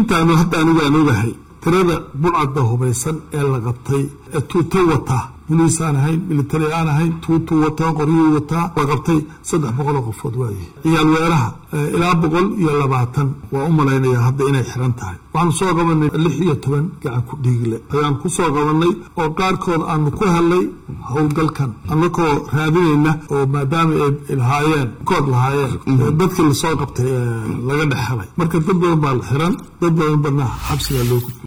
intaanu hadda anigu aan ogahay tirada bulcadda hubaysan ee la qabtay ee tuuto wataa boliis aan ahayn military aan ahayn tuutuu wataa qoryuu wataa la qabtay saddex boqol oo qofood waayahay ciyaal weeraha ilaa boqol iyo labaatan waa u malaynaya hadda inay xiran tahay waxaanu soo qabanay lix iyo toban gacan ku dhiigle ayaan ku soo qabanay oo qaarkood aanu ku helnay howlgalkan annakoo raadinayna oo maadaama ay lahaayeen kood lahaayeen dadkii lasoo qabtay laga dhex helay marka dad badan baa la xiran dad badan badna xabsigaa loo gudbay